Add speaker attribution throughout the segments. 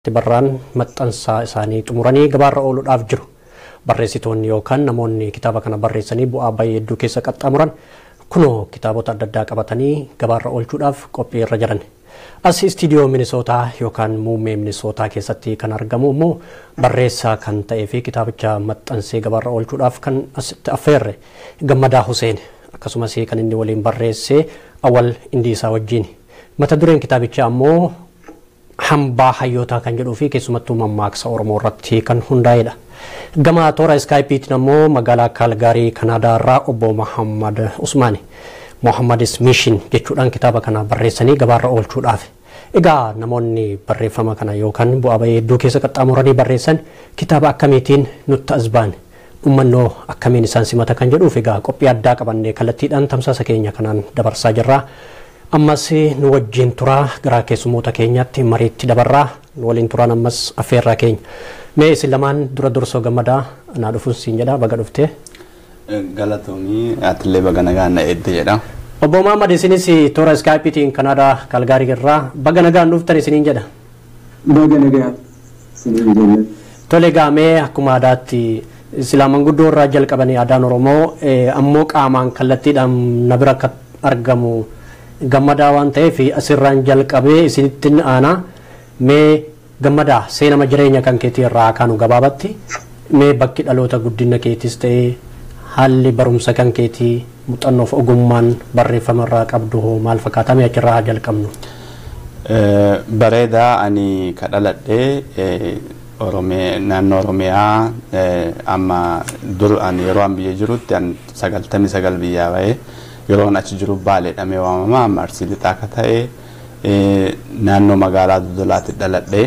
Speaker 1: barraan maxxansaa isaanii xumuranii gabaarra ooluudhaaf jiru. Barreessitoonni yookaan namoonni kitaaba kana barreessanii bu'aa baay'ee hedduu keessa qaxxaamuran kunoo kitaabota adda addaa qabatanii gabaarra oolchuudhaaf qophii irra jiran. As istiidiyoo Minisootaa yookaan muummee Minisootaa keessatti kan argamu immoo barreessaa kan ta'ee fi kitaabicha maxxansee gabaarra oolchuudhaaf kan asitti affeerre Gammadaa Huseen akkasumas kan inni waliin barreessee awwal indiisaa wajjin. Mata dureen kitaabichaa ammoo hambaa hayyootaa kan jedhuu fi keessumattuu mammaaksa Oromoo irratti kan hundaa'edha. Gama toora iskaayipiitiin ammoo magaalaa Kaalgaarii Kanaadaa irraa obbo Muhammad Usmaani. Muhammadis Mishin jechuudhaan kitaaba kana barreessanii gabaarra oolchuudhaaf. Egaa namoonni barreeffama kana yookaan bu'aa bahee hedduu keessa qaxxaamuranii barreessan kitaaba akkamiitiin nutti as ba'an ummannoo akkamiin isaan simata kan jedhuuf egaa qophii addaa qabannee kallattiidhaan tamsaasa keenya kanaan dabarsaa jirra. ammas nu wajjin turaa gara keessummoota keenyaatti mariitti dabarraa nu waliin turaan ammas affeerraa keenya mee isin lamaan dura dursoo gammadaa naa dhufuun siin jedha baga dhuftee.
Speaker 2: Galatoomii atillee baga nagaan na eedde jedha.
Speaker 1: Obbo Muhammad isinis toora iskaayipiitiin Kanaadaa Kaalgaarii irraa baga nagaan dhuftan isiniin jedha.
Speaker 3: Baga nagaan isiniin jenna.
Speaker 1: Tole gaamee akkuma aadaatti silaa manguddoo irraa jalqabanii aadaan Oromoo ammoo qaamaan kallattiidhaan na bira akka argamu gammadaa waan ta'eef asirraan jalqabee isinitti aanaa mee gammadaa seenama jireenya kan keetii irraa kaanu gabaabatti mee bakki dhaloota guddina keetis ta'ee haalli barumsa kan keetii muuxannoof ogummaan barreeffama irraa qabdu hoo maal fakkaata mee achirraa haa jalqabnu.
Speaker 2: Bareedaa ani ka dhaladhee naannoo Oromiyaa amma dur ani yeroo an biyya jirutti an sagaltamii sagal biyyaa bahee yeroon achi jiru baalee dhamee waamama amma arsii lixaa akka ta'e naannoo magaalaa dudulaatti dhaladhee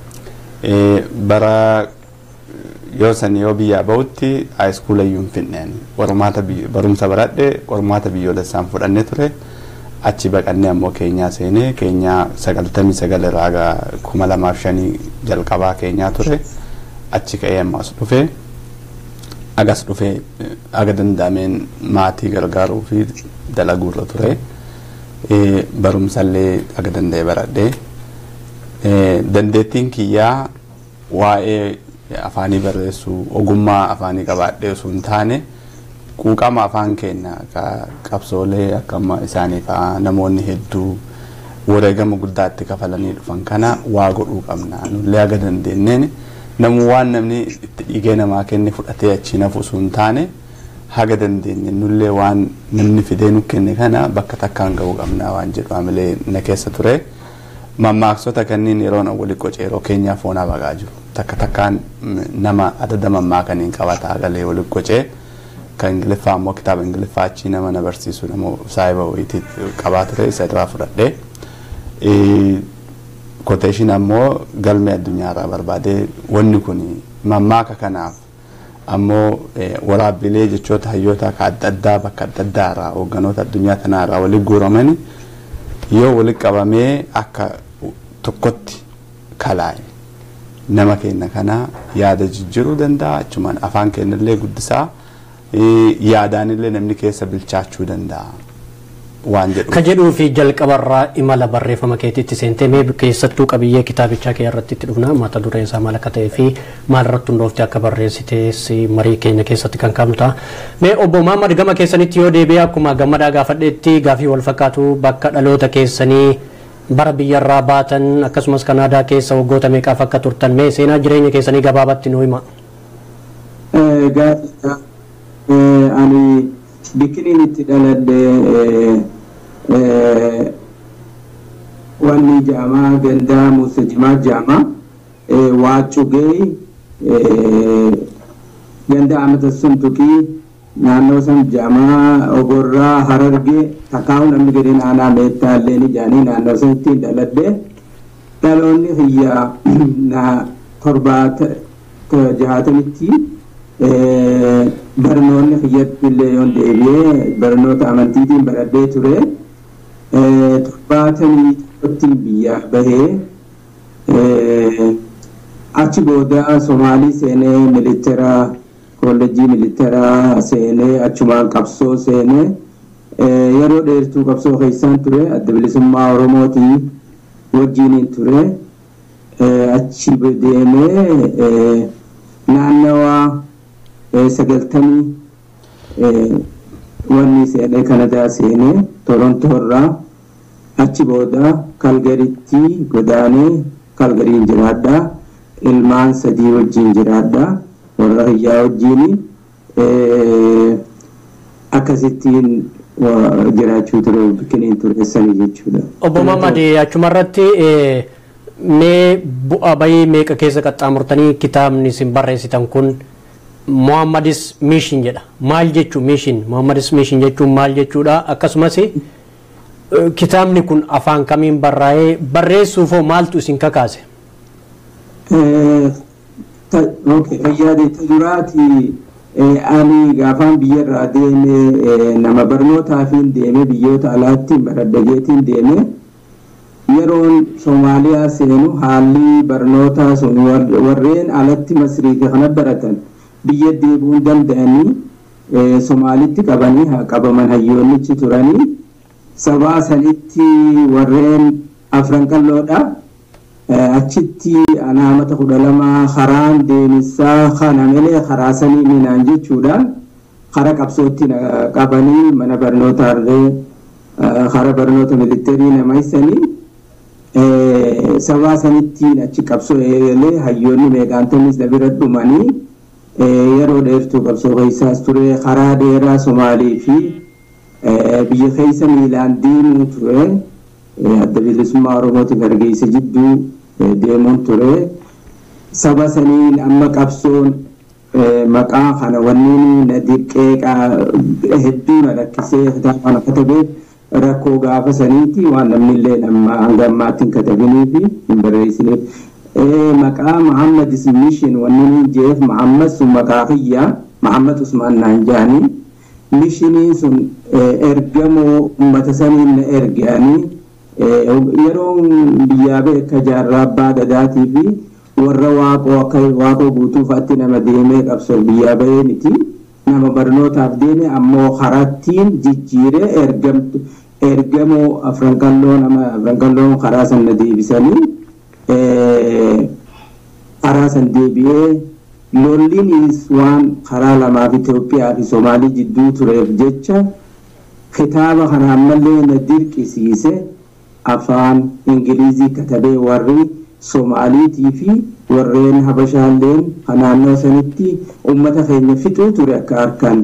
Speaker 2: bara yoo san yoo biyyaa bahutti haayiskuula iyyuu hin finneen barumsa baradhe qormaata biyyoolessaan fudhannee ture achi baqannee ammoo keenyaa seenee keenyaa sagaltamii sagal irraa kuma lamaaf shanii jalqabaa keenyaa ture achi ka'ee ammas dhufee agas dhufee aga danda'ameen maatii gargaaruu fi dalaguurra ture barumsallee aga danda'e baradhee dandeettiin kiyyaa waa'ee afaanii barreessuu ogummaa afaanii qabaadhee osoo hin taane quuqama afaan keenya qabsoolee akkama isaanii fa'aa namoonni hedduu wareegama guddaatti kafalanii dhufan kana waa godhuu qabna nullee aga dandeenyeen namu waan namni itti dhiigee namaa kenne fudhatee achi nafu osoo hin taane haga dandeenye nullee waan namni fidee nu kenne kana bakka takkaan ga'uu qabna waan jedhu amalee na keessa ture. Mammaaksota kanneen yeroon walitti qoce yeroo keenyaa foonaa baqaa jiru. Takka takkaan nama adada mammaakaniin qabata agalee walitti qocee kan ingiliffaa ammoo kitaaba ingiliffaa achii nama na barsiisu nama saayiba wayitii qabaa ture isa irraa fudhadhee. Koteeshin ammoo galmee addunyaarraa barbaadee wanni kun mammaaka kanaaf ammoo waraabbilee jechoota hayyoota akka adda addaa bakka adda addaa irraa hoogganoota addunyaa tanaa irraa walitti guuramanii yoo walitti qabamee akka tokkotti kalaa'e nama keenya kana yaada jijjiiruu danda'a achumaan afaan keenyallee guddisaa yaadaanillee namni keessa bilchaachuu danda'a. waan jedhu.
Speaker 1: Ka jedhuu fi jalqabarraa imala barreeffama keetiitti seentee mee keessattuu qabiyyee kitaabichaa kee irratti itti dhufna mata dureen isaa maal akka ta'ee fi maal irratti hundoofte akka barreessitees marii keenya keessatti kan qabnu ta'a. Mee obbo Maamad gama keessanitti yoo deebi'e akkuma gammadaa gaafadheetti gaafii wal fakkaatu bakka dhaloota keessanii bara biyyarraa baatan akkasumas kanaadaa keessa waggoota meeqaaf akka turtan mee seenaa jireenya keessanii gabaabatti nu hima.
Speaker 3: Gaafii ani bikkiniin itti dhaladhee wanni jaamaa gandaa muusajimaa jaamaa waacugee ganda amata suntukii naannoo san jaamaa ogorraa harargee takkaa'u namni gadi naanaa meettaallee ni jaanii naannoo san ittiin dhaladhee dhaloonni hiyyaa na torbaata jahatamitti barnoonni hiyyatti illee yoon deebi'ee barnoota amantiitiin baradhee ture torbaatamii tokkottiin biyyaa bahee achi booda somaalii seenee militara koolleejjii militaraa seenee achumaan qabsoo seenee yeroo dheertuu qabsoo keessaan ture adda bilisummaa oromootii wajjiiniin ture achi deemee naannawa sagaltamii wanni seenee kanadaa seenee torontoo irraa achi booda kalgaritti godaanee kalgariin jiraadhaa ilmaan sadii wajjiin jiraadhaa warra hiyyaa wajjiin akkasittiin jiraachuu ture bikkiniin tureessanii jechuudha.
Speaker 1: Obbo Mamadi achumarratti mee bu'aa bayii meeqa keessa qaxxaamurtanii kitaabni isin barreessitan kun Muhammadis Mishin jedha. Maal jechuu Mishin? Muhammadis Mishin jechuun maal jechuudha? Akkasumas kitaabni kun afaan kamiin barraa'ee barreessuufoo maaltu isin kakaase?
Speaker 3: Fayyaade tajuraati ani gaafaan biyyarraa deeme nama barnootaafiin deeme biyyoota alaatti baraddageetiin deeme yeroon Soomaaliyaa seenu haalli barnootaa sun warreen alatti masrii fi kana baratan biyya deebi'uu danda'anii Soomaalitti qabanii haa qabaman hayyoonnichi turanii sabaa sanitti warreen afran qalloodha. achitti anaamata kudha lama karaan deemisaa kana malee karaa sanii minaan jechuudhaan kara qabsootti qabanii mana barnootaallee kara barnoota militeerii nama isanii sabaa sanittiin achi qabsoo eegalee hayyoonni meeqaantonnis na bira dhumanii yeroo dheertuu qabsoo keessaas ture karaa dheeraa somaalii fi biyya keessa miilaan deemuu ture adda bilisummaa oromootiif hargeysa jidduu deemuun ture saba saniin amma qabsoon maqaa kana wanni na dirqee hedduu na rakkisee kitaaba kana katabeef rakkoo gaafa saniiti waan namnillee amma hanga ammaatti hin katabinii fi hin barreessiniif. Maqaa Muhammad Mishin wanni hin jeef Muhammad sun maqaa kiyya Muhammad Usmaan naan jaanii mishiniin sun ergamoo uummata saniin na ergaanii yeroo biyyaa beeka jaarraa abbaa gadaatii fi warra waaqoo akka waaqoo guutuufaatti nama deemee qabsoo biyyaa bahee miti nama barnootaaf deeme ammoo karattiin jijjiiree ergamtu ergamoo afran qalloo nama afran qalloon karaa sana deebisanii karaa san deebi'ee lolliinis waan karaa lamaaf Itoophiyaa fi Somaalii jidduu tureef jecha kitaaba kana ammallee na dirqisiise. afaan ingilizii katabee warri somaaliitii fi warreen habashaalleen naannoo sanitti ummata keenya fixuu ture akka harkaan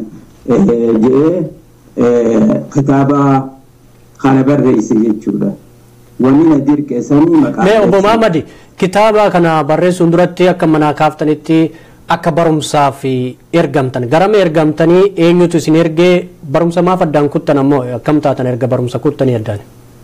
Speaker 3: jedhee kitaaba kana barreesse jechuudha. Wanni na dirqeessanii maqaa.
Speaker 1: Mee obbo Maamadi kitaaba kana barreessuun duratti akka manaa kaaftanitti akka barumsaaf ergamtan garama ergamtanii eenyutu isin ergee barumsa maaf addaan kuttan ammoo akkam taatan erga barumsa kuttanii addaan.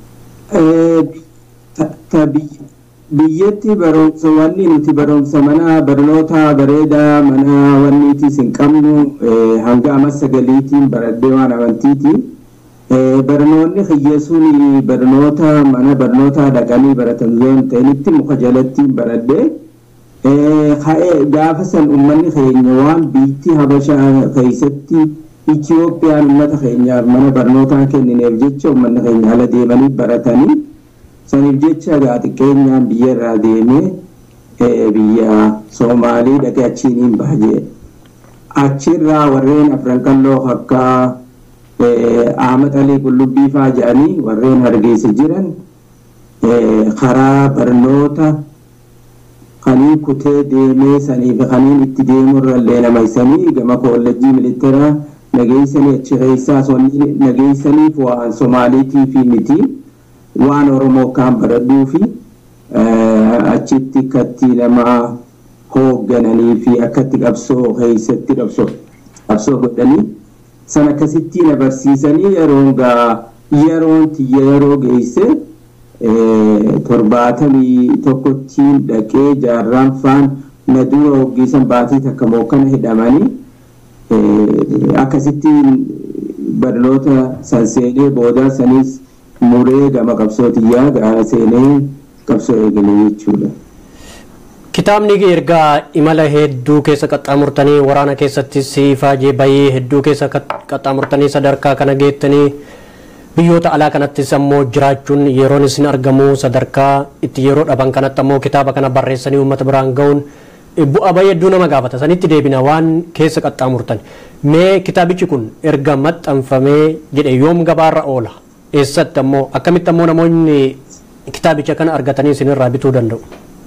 Speaker 3: biyyatti barumsa wanni nuti barumsa mana barnoota bareedaa mana wanniitiis hin qabnu hanga amma sagaliitiin baradhee waan amantiiti. Barnoonni hiyyeessuun barnoota mana barnootaa dhaqanii baratan zoon ta'initti muka jalattiin baradhee gaafa san uummanni keenya waan biitti habashaa keessatti Itiyoophiyaan uummata keenyaaf mana barnootaa kennineef jecha uummanni keenya ala deemanii baratanii saniif jecha gaa xiqqeenyaan biyya irraa deemee biyya Soomaalii dhaqee achiin baajee achirraa warreen afran qalloo akka Ahmad Alii Qullubbii fa'aa jedhanii warreen hargeysa jiran karaa barnoota kaniin kutee deemee saniif kaniin itti deemurra illee nama isanii gama koolleejjii militeeraa nageessanii achi keessaa nageessaniif waan Somaaliitii fi miti waan Oromoo kaan baradhuu fi achitti akkatti nama hooggananii fi akkatti qabsoo keessatti qabsoo qabsoo godhanii san akkasitti na barsiisanii yeroon gaa yeroon tiyya yeroo geesse torbaatamii tokkottiin dhaqee jaarraan faan na dura hoggiisan baatii takka mookkana hidhamanii akkasittiin barnoota san seenee boodaa sanis muree gama qabsootiyyaa gaara seenee qabsoo eegale jechuudha.
Speaker 1: Kitaabni ergaa imala hedduu keessa qaxxaamurtanii waraana keessatti siifaajee bayii hedduu keessa qaxxaamurtanii sadarkaa kana geettanii biyyoota alaa kanattis ammoo jiraachuun yeroon isin argamu sadarkaa itti yeroo dhaban kanatti ammoo kitaaba kana barreessanii uummata biraan ga'uun bu'aa baay'ee hedduu nama gaafata sanitti deebina waan keessa qaxxaamurtan mee kitaabichi kun erga maxxanfamee jedhe yoom gabaarra oola eessatti ammoo akkamitti ammoo namoonni kitaabicha kana argatanii isinirraa bituu danda'u.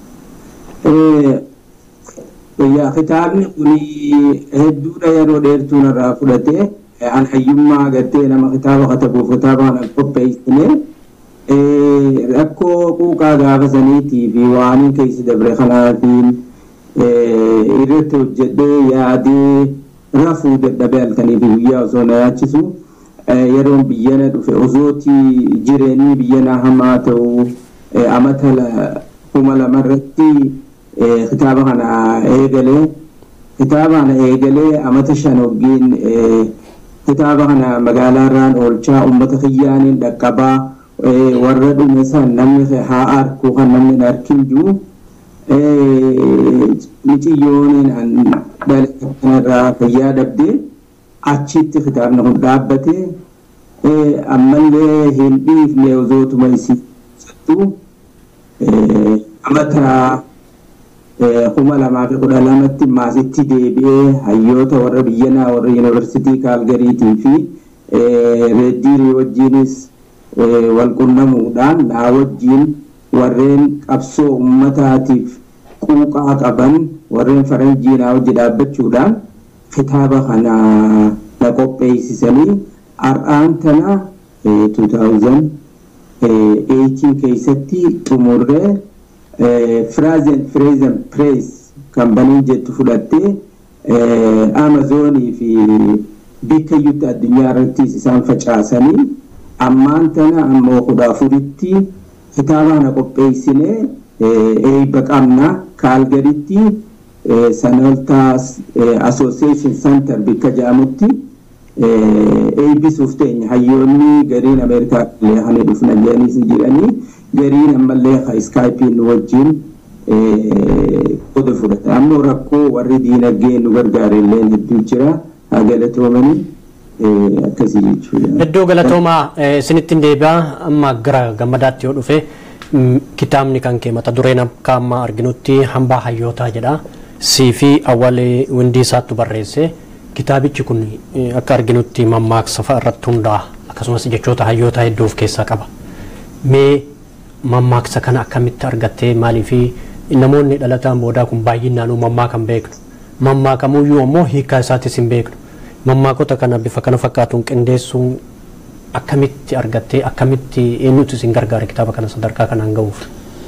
Speaker 3: Yaa kitaabni kun hedduudha yeroo dheertuu narraa fudhatee an hayyummaa agartee nama kitaaba katabuuf kitaaba kana qopheessine rakkoo quuqaa gaafa saniitii fi waan keessa dabre kanaatiin irratti hojjedhee yaadee rafuu dadhabee halkanii fi guyyaa osoo na yaachisu yeroon biyyana dhufe osooti jireenyi biyyana hamaa ta'u amata kuma lamarratti kitaaba kana eegalee kitaaba kana eegalee amata shan waggiin kitaaba kana magaalaa irraan oolchaa uummata kiyyaaniin dhaqqabaa warra dhume san namni haa arku kan namni hin arkin jiru miciyyooniin dhalate kanarraa fayyaa dhabdee achitti kitaabni kun dhaabbate ammallee hin dhiifne osootuma isii amata kuma lamaa fi kudha lamatti maasitti deebi'ee hayyoota warra biyyanaa warra yuunivarsiitii kaalgariitii fi reeddiirii wajjiinis walqunnamuudhaan naa wajjiin warreen qabsoo ummataatiif quuqaa qaban warreen faranjii naa wajji dhaabbachuudhaan kitaaba kana na qopheessisanii har'aan tana 2018 keessatti xumurree Frazen Frazen Press kambanii jettu fudhattee Amazonii fi bakka iyyutti addunyaa irrattis isaan facaasanii ammaan tana ammoo kudha afuritti kitaaba kana qopheessinee eebba qabna kaalgaritti sanaltaas association center bakka jedhamutti eebbisuuf teenya hayyoonni gariin ameerikaa illee hani dhufna jedhaniis jedhanii gariin ammallee ka iskaayipiin wajjin qooda fudhata ammoo rakkoo warri diinagdee nu gargaare illee hedduu jira haa galatoomanii akkasii jechuudha.
Speaker 1: Iddoo galatoomaa isinittiin deebi'aa amma gara gammadaatti yoo dhufe kitaabni kan kee mata dureen akka amma arginutti hambaa hayyootaa jedha sii fi awwalee windii isaattu barreesse kitaabichi kun akka arginutti mammaaksa fa'a irratti hundaa'a akkasumas jechoota hayyootaa hedduu of keessaa qaba. Mee mammaaksa kana akkamitti argattee maaliif namoonni dhalataan boodaa kun baay'inaan mammaakan beeknu mammaakamuyyuu ammoo hiikaa isaatis hin beeknu mammaakota kana bifa kana fakkaatuun qindeessuun akkamitti argattee akkamitti eenyutu isin gargaara kitaaba kana sadarkaa kanaan ga'uuf.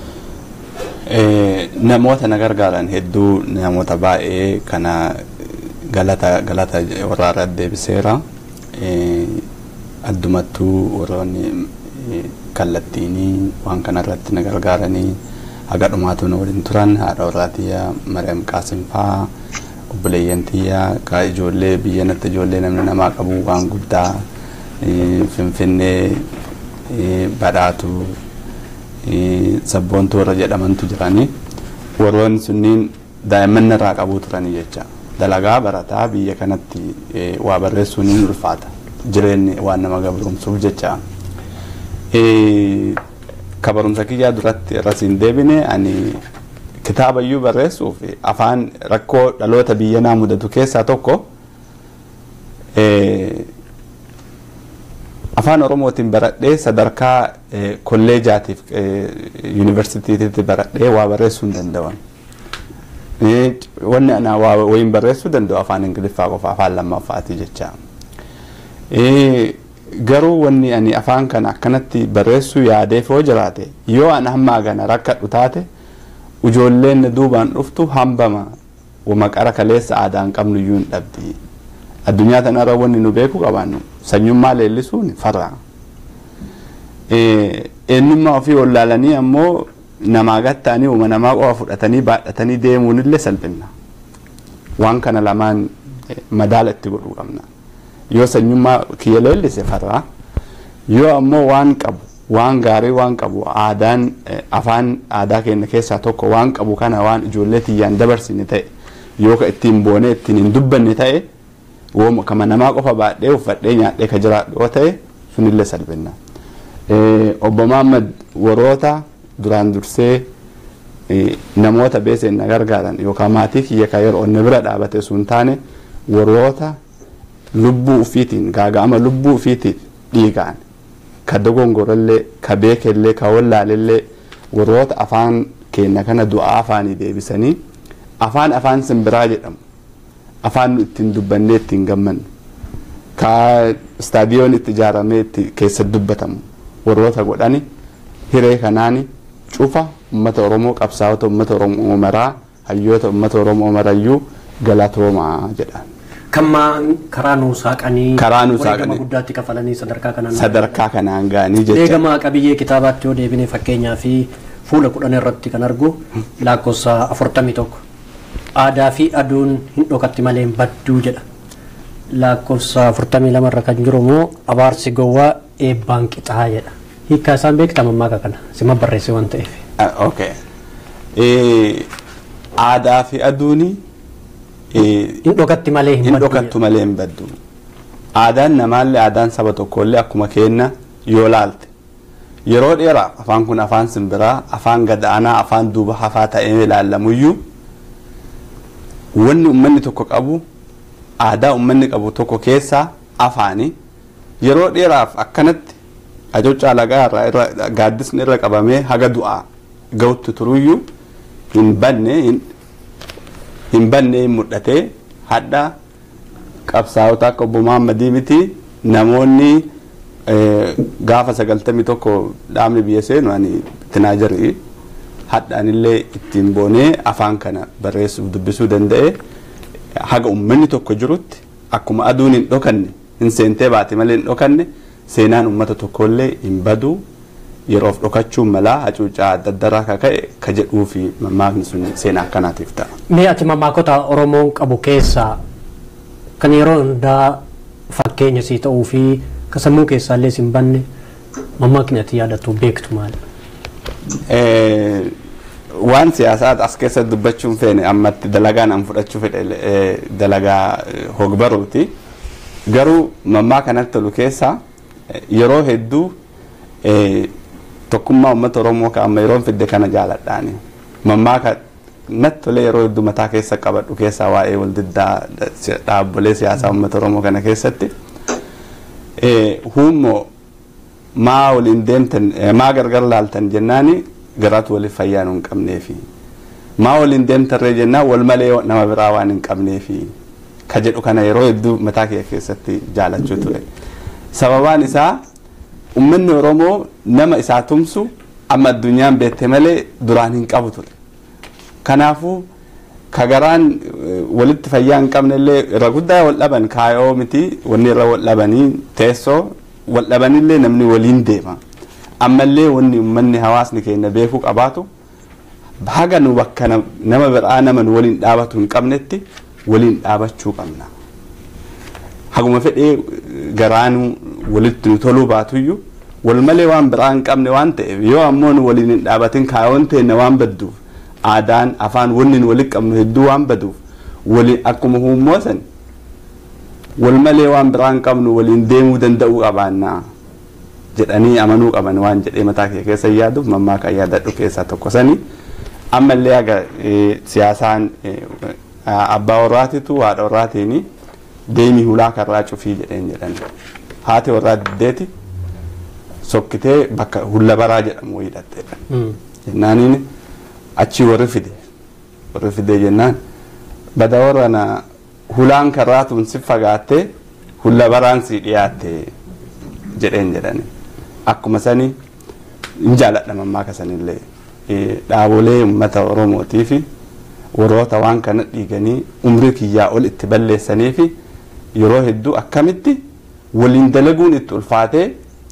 Speaker 2: Namoota na gargaaran hedduu namoota baay'ee kana galata galata warraarra deebiseera addumattuu warroonni kallattiinii waan kanarratti na gargaaranii haga dhumaatu na waliin turan haadha warraatiyyaa Mariam Qaasimfaa obboleeyyan tiyyaa ka ijoollee biyya natti ijoollee namni namaa qabu waan guddaa finfinnee badhaatu sabboontu warra jedhamantu jiranii warroonni sunniin daa'imman irraa qabuu turanii jecha dalagaa barataa biyya kanatti waa barreessuun ni ulfaata jireenyi waan nama gabrumsuuf jecha ka barumsa kiyyaa duratti irrasiin deebine ani kitaaba iyyuu barreessuuf afaan rakkoo dhaloota biyyanaa mudatu keessaa tokko afaan oromootiin baradhee sadarkaa kolleejaatiif yuunivarsiitiitti baradhee waa barreessuu hin danda'an. Wanni ana waa wayin barreessuu danda'u afaan ingiliffaa qofa afaan lammaffaati jecha. Garuu wanni ani afaan kana akkanatti barreessuu yaadeef yoo jiraate yoo an hamma gana rakkadhu taate ijoolleen duubaan dhuftu hambama maqara kaleessa aadaa hin qabnu iyyuu hin dhabdi. Addunyaa tanarra wanni nu beeku qabaannu sanyummaa leellisuun farra. Eenyummaa ofii wallaalanii ammoo namaa gatta'anii uuma namaa qofa fudhatanii baadhatanii deemuun illee salphina. Waan kana lamaan madaala itti godhuu qabna. Yoo sanyummaa kiyya leellise farra. Yoo ammoo waan qabu waan gaarii waan qabu aadaan afaan aadaa keenya keessaa tokko waan qabu kana waan ijoollee tiyyaan dabarsine ta'e yoo ka ittiin boonee ittiin hin dubbanne ta'e wooma kama namaa qofa baadhee uffadhee nyaadhee ka jiraadhu yoo ta'e sunillee salphinna. Obbo Mahammad warroota duraan dursee namoota beeseen na gargaaran yookaan maatii kiyya kan yeroo onni bira dhaabate sun taane warroota lubbuu ufiitiin gaaga'ama lubbuu ufiitiin dhiigaan ka dogongorallee ka beekellee ka wallaalellee warroota afaan keenya kana du'aa afaanii deebisanii afaan afaan simbiraa jedhamu afaan nu ittiin dubbannee ittiin gammannu ka istaadiyoon itti ijaaramee itti keessa dubbatamu warroota godhani hiree kanaani cufa ummata oromoo qabsaa'ota ummata oromoo maraa hayyoota ummata oromoo marayyuu galatoomaa jedhan.
Speaker 1: Kammaa karaa nuu saaqanii
Speaker 2: Karaa nuu
Speaker 1: wareegama
Speaker 2: saaqanii.
Speaker 1: guddaatti kafalanii sadarkaa kanaan
Speaker 2: sadarkaa kanaan ga'anii jecha
Speaker 1: Deegama qabiyyee kitaabaatti yoo deebine fakkeenyaa fi fuula kudhan irratti kan argu lakkoofsa afurtamii tokko aadaa fi aduun hin dhokatti malee hin badduu jedha. Lakkoofsa afurtamii lama irra kan jiru immoo abaarsi gowwaa eebbaan qixaa jedha. Hiikkaa isaan beekta mammaa kana sima barreesse waan ta'eef.
Speaker 2: Ah, okay. Eh, aadaa fi aduuni eh,
Speaker 1: Hin dhokatti malee hin
Speaker 2: hin
Speaker 1: badduu
Speaker 2: dhokattu malee hin baddu. Aadaan namaallee aadaan saba tokkollee akkuma keenna yoo laalte yeroo dheeraaf afaan kun afaan simbiraa afaan gadaanaa afaan duuba hafaa ta'ee ilaallamuyyuu wanni ummanni tokko qabu aadaa ummanni qabu tokko keessaa afaani yeroo dheeraaf akkanatti ajocaa lagaa irraa irra gaaddisni irra qabamee haga du'aa ga'utti turuyyuu hin banne hin hin banne hin mul'ate hadha qabsaa'ota akka obbo Muhammadii miti namoonni eh, gaafa sagaltamii tokko dhaabni biyya seenu ani tinaa jirri hadhaanillee ittiin boonee afaan kana barreessuuf dubbisuu danda'e haga ummanni tokko jirutti akkuma aduun hin dhokanne hin seentee baate malee hin dhokanne seenaan ummata tokkollee hin badu yeroof dhokachuun malaa hacuucaa adda addaraa ka ka'e ka jedhuu fi mammaakni sun seenaa akkanaatiif ta'a.
Speaker 1: Mee ati mammaakota Oromoon qabu keessaa kan yeroo hundaa fakkeenya sii ta'uu fi ka sammuu keessaallee sin banne mammaakni ati yaadattu beektu maali?
Speaker 2: Eh, waan siyaasaa as keessa dubbachuun feene ammatti dalagaan an fudhachuu fedhe eh, dalagaa eh, hogbaruuti garuu mammaa kanatti tolu keessa eh, yeroo hedduu eh, tokkummaa uummata oromoo ka amma yeroon fidde kana jaaladhaani mammaa ka natti tolee yeroo hedduu mataa keessa qabadhu keessaa waa'ee wal diddaa dhaabbolee siyaasaa uummata oromoo kana keessatti eh, huummoo maa waliin deemtan eh, maa gargar laaltan jennaani garaatu waliif fayyaa nu hin qabneefi maa waliin deemtarree jennaan wal malee nama biraa waan hin qabneefi ka jedhu kana yeroo hedduu mataa kee keessatti jaalachuu ture sababaan isaa ummanni oromoo nama isaa tumsu amma addunyaan beette malee duraan hin qabu ture kanaafuu ka garaan eh, walitti fayyaa hin qabnellee irra guddaa wal dhaban kaayoo miti wanni irra wal dhabanii teessoo wal dhabanillee namni waliin deema ammallee wanni ummanni hawaasni keenya beekuu qabaatu haga nu bakka nam- nama biraa nama nu waliin dhaabatu hin qabnetti waliin dhaabachuu qabna haguma fedhee eh, garaanu walitti nu toluu baatuyyuu wal malee waan biraa hin qabne waan ta'eef yoo ammoo nu waliin hin dhaabatin kaayoon teenya waan badduuf aadaan afaan wanni nu walitti qabnu hedduu waan baduuf waliin akkuma huummoo san wal malee waan biraa hin qabnu waliin deemuu danda'uu qabaannaa jedhanii amanuu qaban waan jedhee mataa kee keessa yaaduuf mammaa kan yaadadhu keessaa tokko sanii ammallee aga eh, siyaasaan eh, abbaa warraatitu haadha warraatiin deemii hulaa karraa cufii jedheen jedhan haati warraa diddeeti sokkitee bakka hulla baraa jedhamu wayii hidhatte jennaaniin achii warri fide warri fide jennaan bada warra na hulaan karraatuun si fagaatte hulla baraan si dhiyaatte jedheen jedhani akkuma sani hin jaaladha mammaa kasanillee Eh, dhaabolee uummata oromootii fi warroota waan kana dhiiganii umrii kiyyaa ol itti balleessanii fi yeroo hedduu akkamitti waliin dalaguun itti ulfaatee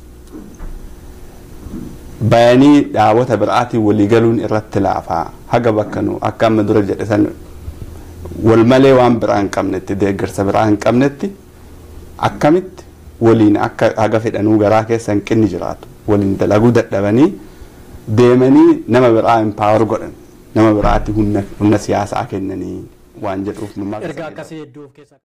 Speaker 2: bayanii dhaabota biraatiin walii galuun irratti laafaa haga bakka nu akka amma dura jedhe san wal malee waan biraa hin qabnetti deeggarsa biraa hin qabnetti akkamitti waliin akka haga fedhanuu garaa keessa hin qinni jiraatu waliin dalaguu dadhabanii deemanii nama biraa impaawar godhan nama biraatti humna humna siyaasaa kennanii waan jedhuuf mammaa
Speaker 1: Ergaa akkasii hedduu of keessaa